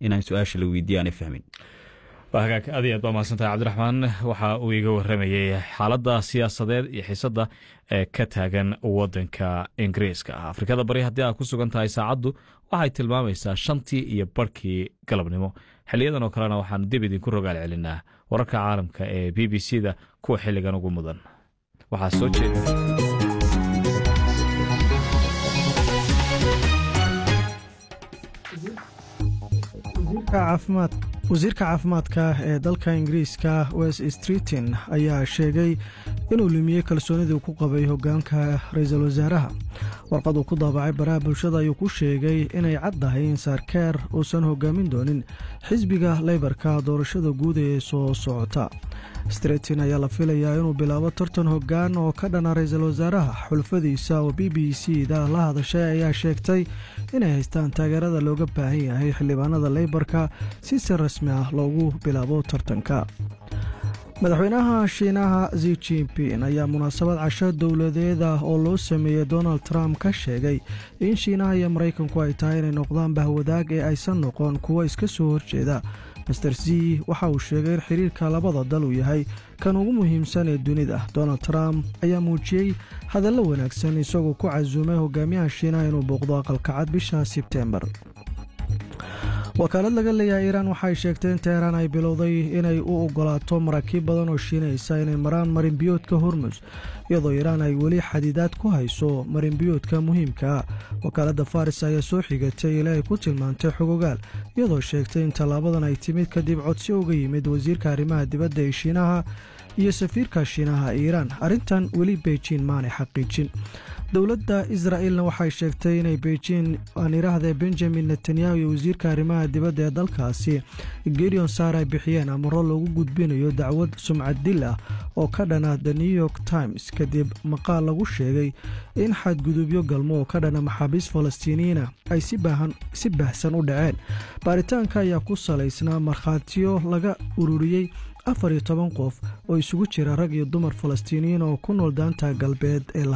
inaan su-aasha la weydiiya aanay fahmin hagaag aad iyo aad baa mahadsantahay cabdiraxmaan waxa uu iga waramayey xaaladda siyaasadeed iyo xiisadda ee ka taagan wadanka ingiriiska ah afrikada bari haddii aad ku sugan tahay saacaddu waxay tilmaamaysaa shantii iyo barhkii galabnimo xiliyadan oo kalena waxaan dib idinku rogaal celinaa wararka caalamka ee b b c da kuwa xilligan ugu mudan waxaa soo jeeda wasiirka caafimaadka ee dalka ingiriiska west streetin ayaa sheegay inuu lumiyey kalsoonidii ku qabay hogaanka ra-iisul wasaaraha warqad uu ku daabacay baraha bulshada ayuu ku sheegay inay caddahay in saarkeer uusan hogaamin doonin xisbiga leybarka doorashada guud ee soo socota streetin ayaa la filayaa inuu bilaabo tartan hoggaan oo ka dhana ra-iisul wasaaraha xulfadiisa oo b b c da la hadashay ayaa sheegtay inay haystaan taageerada looga baahan yahay xildhibaanada leybarka si si rasmi ah loogu bilaabo tartanka madaxweynaha shiinaha zi jinping ayaa munaasabad casho dowladeed ah oo loo sameeyey donald trump ka sheegay in shiinaha iyo maraykanku ay tahay inay noqdaan bahwadaag ee aysan noqon kuwo iska soo horjeeda master z waxa uu sheegay in xiriirka labada dal uu yahay kan ugu muhiimsan ee dunida donald trump ayaa muujiyey hadallo wanaagsan isagoo ku casuumay hogaamiyaha shiinaha inuu booqdo aqalkacad bisha sebtembar wakaalad laga leeyahay iiraan waxay sheegtay in teheraan ay bilowday inay u ogolaato maraakiib badan oo shiinaysa inay maraan marinbiyoodka hormus iyadoo iiraan ay weli xadidaad ku hayso marinbiyoodka muhiimkaa wakaaladda faris ayaa soo xigatay ilaa ay ku tilmaantay xogogaal iyadoo sheegtay in tallaabadan ay timid kadib codsi uga yimid wasiirka arrimaha dibadda ee shiinaha iyo safiirka shiinaha iiraan arrintan weli beijin maanay xaqiijin dowladda israa'ilna waxay sheegtay inay beijin aan iraahda benjamin netanyahu iyo wasiirka arrimaha dibadda ee dalkaasi gideon saar ay bixiyeen amaro loogu gudbinayo dacwad sumcad dil ah oo ka dhana the new york times kadib maqaal lagu sheegay in xadgudubyo galmo oo ka dhana maxaabiist falastiiniyiina ay si baahsan u dhaceen baaritaanka ayaa ku salaysnaa markhaatiyo laga ururiyey afar iyo toban qof oo isugu jira rag iyo dumar falastiiniyiin oo ku nool daanta galbeed ee